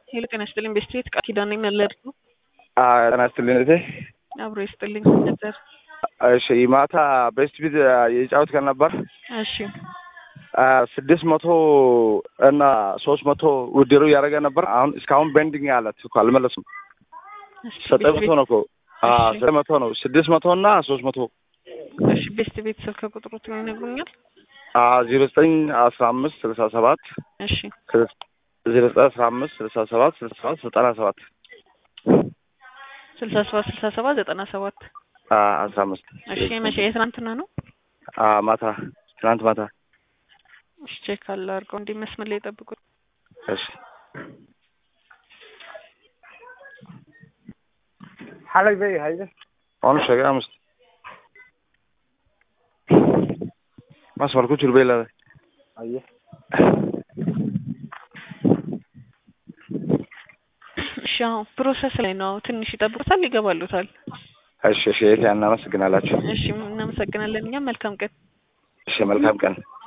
ሄሎ ጤና ይስጥልኝ ቤስት ቤት ቃል ኪዳን ነኝ መለድ ነው። ጤና ይስጥልኝ እህቴ። አብሮ ይስጥልኝ ነበር። እሺ ማታ ቤስት ቤት የጫወት ቀን ነበር። እሺ ስድስት መቶ እና ሶስት መቶ ውድድሩ እያደረገ ነበር። አሁን እስካሁን ቤንዲንግ አለት እኮ አልመለስም። እሺ ዘጠኝ መቶ ነው እኮ እሺ። ዘጠኝ መቶ ነው። ስድስት መቶ እና ሶስት መቶ እሺ ቤስት ቤት ስልክ ቁጥሩት ይነግሩኛል? ዜሮ ዘጠኝ አስራ አምስት ስልሳ ሰባት እሺ ዜሮ ዘጠኝ አስራ አምስት ስልሳ ሰባት ስልሳ ሰባት ዘጠና ሰባት ስልሳ ሰባት ስልሳ ሰባት ዘጠና ሰባት አስራ አምስት እሺ መቼ የትናንትና ነው? ማታ ትናንት ማታ እሺ ቼክ አለ አድርገው እንዲህ መስመር ላይ ጠብቁ። እሺ xalay bay hayde waanu sheegay amus masmar ku jir bay leedahay haye እሺ አሁን ፕሮሰስ ላይ ነው። ትንሽ ይጠብቁታል፣ ይገባሉታል። እሺ እሺ የት እናመሰግናላችሁ እሺ እናመሰግናለን። እኛም መልካም ቀን እሺ መልካም ቀን